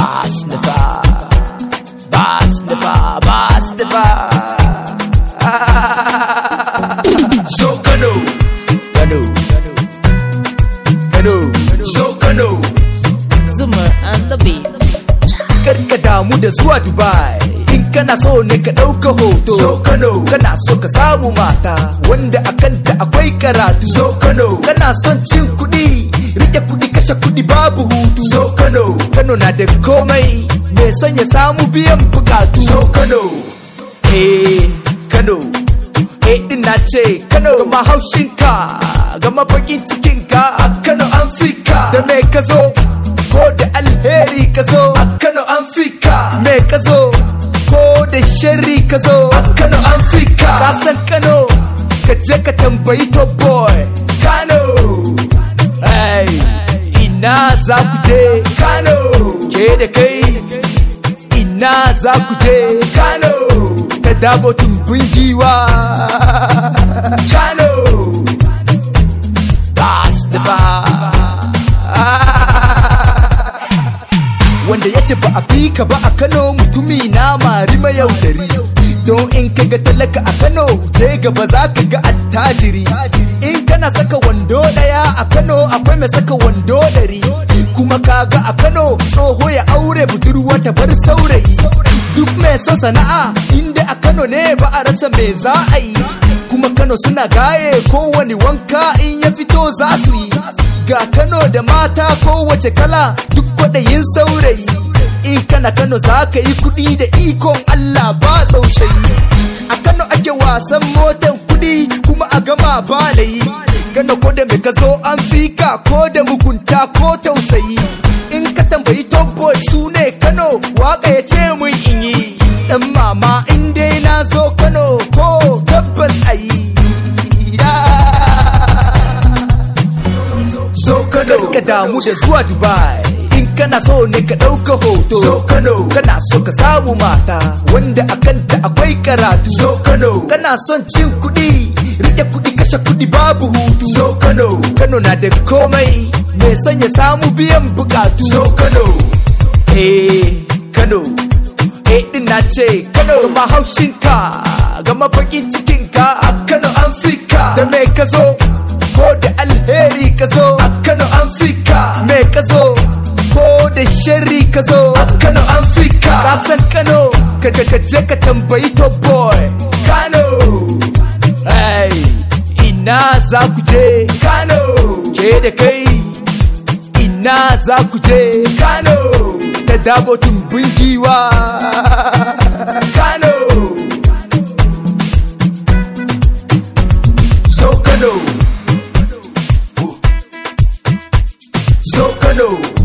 Basnifa, Basnifa, Basnifa. So Kano, Kano, Kano, so Kano, Zuma and the beat. karka damu da zuwa Dubai. In kana so ne ka ɗauka hoto. so Kano, Kana so ka samu mata wanda a kanta akwai karatu. so Kano, Kana son cin kuɗi, rike kuɗi kashe kuɗi babu hutu. so Kano, Kano na da komai, mai son ya samu biyan bukatu. so Kano, Eh, Kano, eh din na ce Kano gama haushinka, gama bakin cikinka a Kano an fika. Da me ka zo, ko da alheri ka zo a Kano an fika. Me ka zo, ko da sharri ka zo a Kano an fika. Ka san Kano, ka je ka tambayi top boy. Kano, hey, ina za ku je Kano, ke da kai. ina za ku je Kano ta dabo tumbin giwa Kano Bas da ba Wanda ya ce ba a fi ka ba a Kano mutumi na mari mayaudari Don in ka ga talaka a Kano je gaba za ka ga attajiri In kana saka wando daya a Kano akwai mai saka wando dari Kuma kaga a Kano tsoho ya aure budurwa ta bar saurayi Duk mai son sana'a inda a Kano ne ba a rasa me za a yi Kuma Kano suna gaye kowane wanka in ya fito za su yi Ga Kano da mata kowace kala duk kwaɗayin saurayi In kana Kano za ka yi kuɗi da ikon Allah ba tsaushayi A Kano ake wasan motan kuɗi kuma a gama ba layi Kano ko da me ka zo an fika ko da mugunta ko tausayi In ka tambayi top boy su ne Kano waka ya ce mun in yi Dan mama in dai na zo Kano ko tabbas a yi so Kano, ka damu da zuwa Dubai in kana so ne ka ɗauka hoto so Kano, kana so ka samu mata wanda a kanta akwai karatu so Kano, kana son cin kuɗi rike kuɗi kashe kuɗi babu hutu so Kano, Kano na da komai mai son ya samu biyan bukatu so Kano, eh Kano eh din na ce Kano ma haushinka gama bakin cikinka a Kano an fika da me ka zo ko da alheri ka zo a Kano an fika me ka zo ko da sharri ka zo a Kano an fika ka san Kano ka je ka je ka tambayi top boy Kano hey ina za ku je Kano ke da kai ina za ku je Kano ta dabo tumbin giwa Kano so Kano, so Kano,